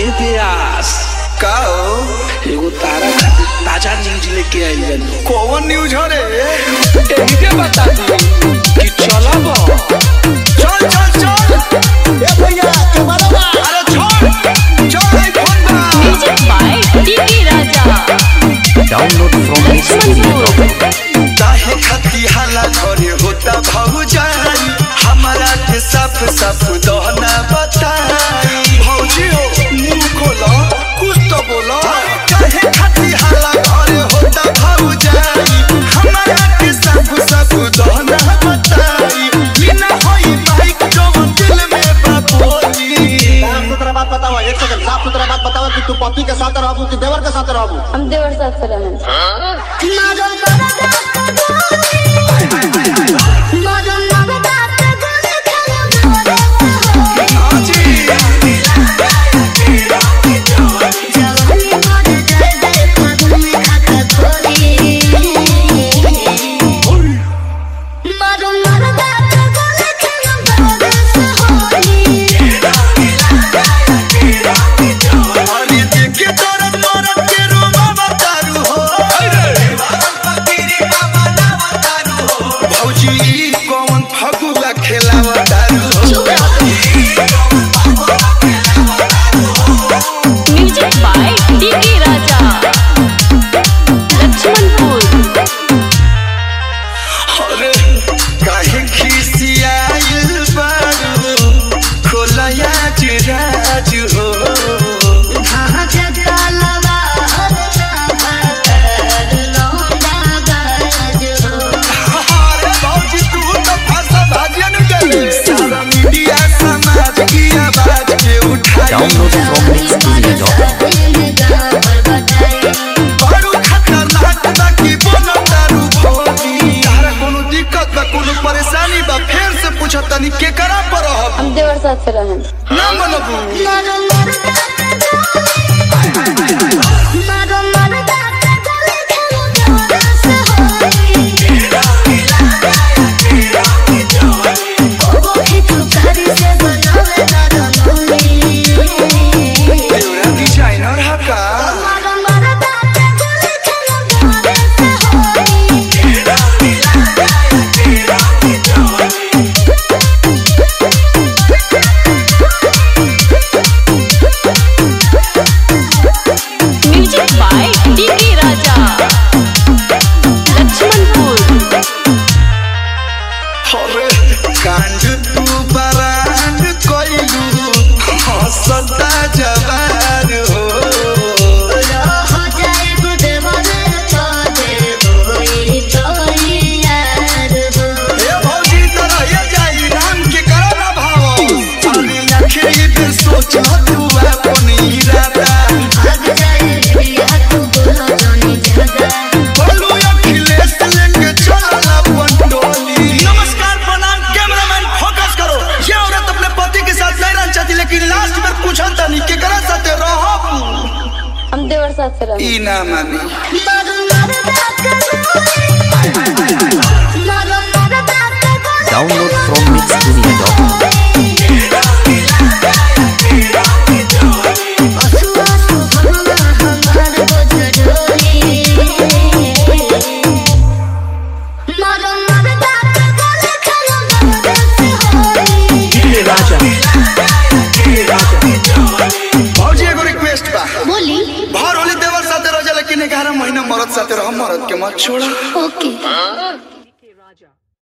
व्यास का हो एगो तारा खातिर ताजा न्यूज लेके आइल बानी कौन न्यूज हो रे एही के बता दी कि चलब चल चल चल ए भैया के मालूम अरे छोड़ चल आई फोन बा Music by Tiki Raja. Download from Lakshmanpur. काहे खती हाला घरे होता भौजाई हमारा के साफ साफ दहना बताई भौजी हो मुंह खोलो कुछ तो बोलो काहे खती हाला घरे होता भौजाई हमारा के साफ साफ दहना बताई बिना होई माइक जवन दिल में बापोली साफ सुथरा बात बताओ एक सेकंड साफ सुथरा बात बताओ कि तू पति के साथ रहबू कि देवर के साथ रहबू हम देवर साथ से रहें अरे देखे दर्द मरद के रोमा बतारू हो भौजी ई कौन फगुआ खेलावा दारू हो Music by Tiki Raja. Lakshmanpur. अरे काहे खिसियाइल बारू खोलया चिराज हो अरे भौजी तू तो फंसा भाजियन गई सारा मीडिया समाज की आवाज के उठाई Download from Mixtudio.com बड़ू खतरनाक बा की बोलो दारू भौजी तारा कोनो दिक्कत बा कोनो परेशानी बा फेर से पूछत तनी के करा पर रहब हम देवर साथ से रहें ना मनबू तेरा डिजाइनर हा का Music by Tiki Raja. Lakshmanpur. अरे कांड तू बरांड कोइलू हंसता जवान हो ए भौजी तरह ये जाई राम के करो ना भाव अरे आखिरी दिन सोच तू अपन इरादा बोलू अखिलेश लेके चला पंडोली नमस्कार प्रणाम कैमरामैन फोकस करो ये औरत अपने पति के साथ नहीं रहना चाहती लेकिन लास्ट में पूछा तनी के करा साथे रहब हम देवर साथ से रहें ई ना मानी Download from Mixtudio.com भौजी एगो रिक्वेस्ट बा बोली भर होली देवर साथे रह जा लेकिन 11 महीना मरद साथे रह मरद के मत छोड़ा ओके